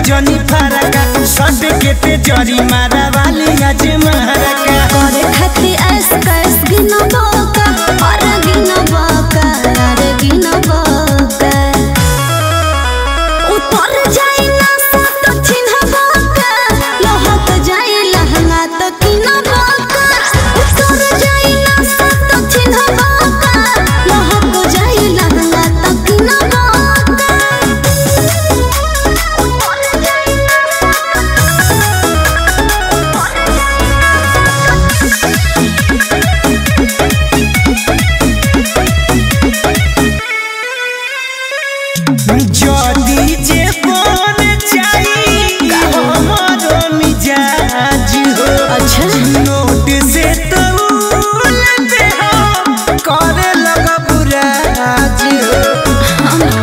जनी फरका सट के ते जरी मारा वाली आज महरका करे खाती ऐस कैस गिन बोका और गिन बोका और गिन बोका उतर जाई ना तो चिन्ह बोका लोहत जाई लहंगा तो किन बोका उतर जाई ना तो चिन्ह बोका लोहत जाई लहंगा तो किन बोका उतर जाई जदी जे बन जाई हमरो मिजाज हो अच्छा नोट से तो उलटे हो करे लगा बुराज हो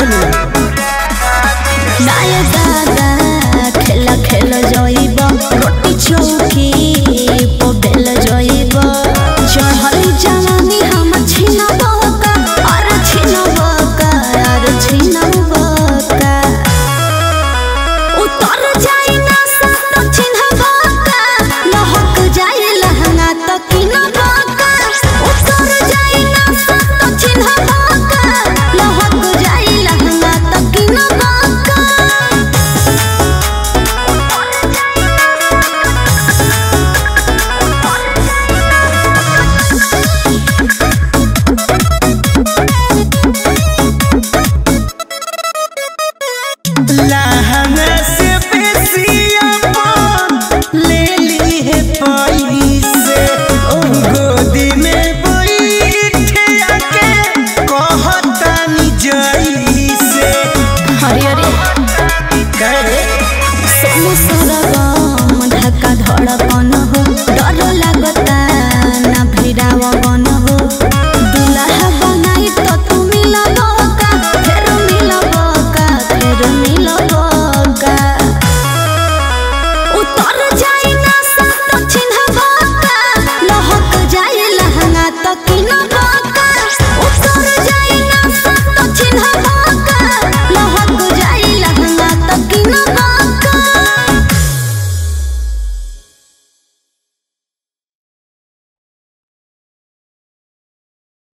नाय दादा खेला खेल जइब रोटी चौकी पबेल जइब चढ़ल जवानी हम छिन बका और छिन बका और छिन बका उतर जाई ना तो चिन्ह बका लहक जाई लहंगा तो किन बका उतर जाई ना तो चिन्ह बका लहक जाई लहंगा तो किन बका लहंगा से बेसी अपन ले ली है पैसे ओ गोदी में बैठे आके कहता नि जैसे हरे हरे करे सोनू